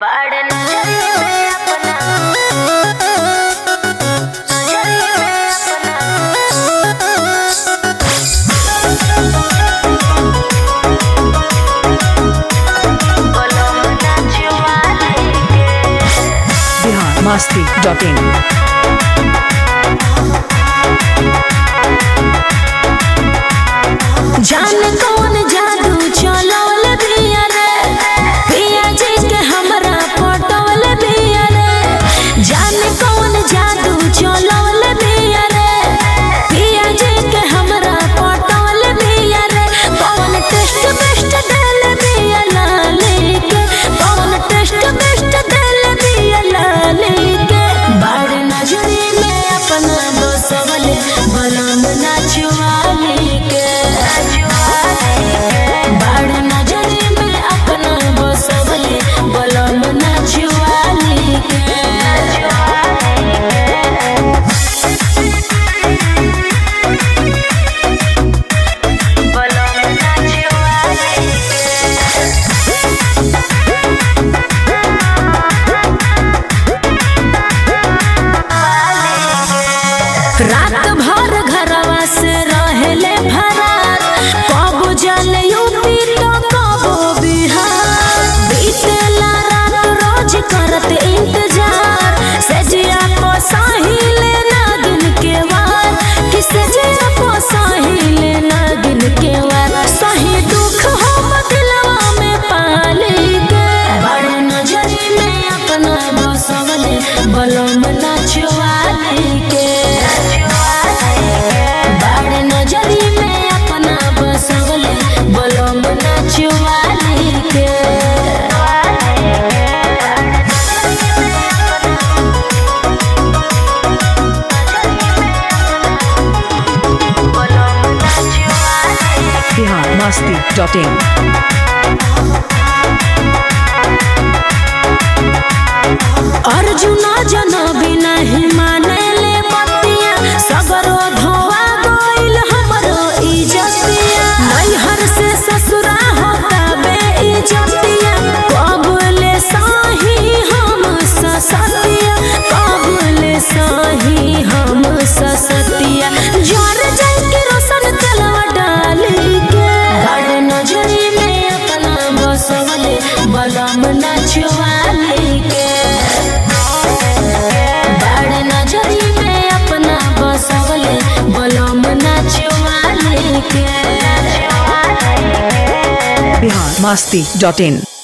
बड़ नजरिए में अपना नजरिए में अपना बोलो मना जुआ लेके बिहार मस्ती डॉट इन जान कौन जादू चलवल बिया रे पिया जी के हमरा पटवल बिया रे जान कौन जादू चलवल बिया रे पिया जी के हमरा पटवल बिया रे कौन टेस्ट बेस्ट देल बिया लाली के कौन टेस्ट बेस्ट देल बिया लाली के बड़ नजरी में अपना बसवल बलम नाचवाली के बड़ नजरी में अपना बसवले बलम नाचवाली के बोलो मना जुआ लेके रात भर घरवा से रहेले फरार कब जल यूपी तो कब बिहार बीतेला रात रोज करत इंतजार सजिया को साहिले नागिन के वार कि सजिया को साहिले नागिन के वार सही दुख हम दिलवा में पाली के बड़ नजरी में अपना बसवले बलम नाचवाली के बड़ नजरी में अपना बसवले बलम नाचवाली के बोलो मना जुआ लेके बिहार मस्ती डॉट इन अर्जुना जना बिना ही मानेले बतिया सगरो धोआ गइल हमरो इज्जतिया नैहर से ससुरा होता बे इज्जतिया कबले साही हम ससतिया कबले साही हम ससतिया जर जाई के रोशन तेलवा डाली के बड़ नजरी में अपना बसवले बलम नाचवाली के बड़ नजरी में अपना बसवले बलम नाचवाली के बिहार मस्ती डॉट इन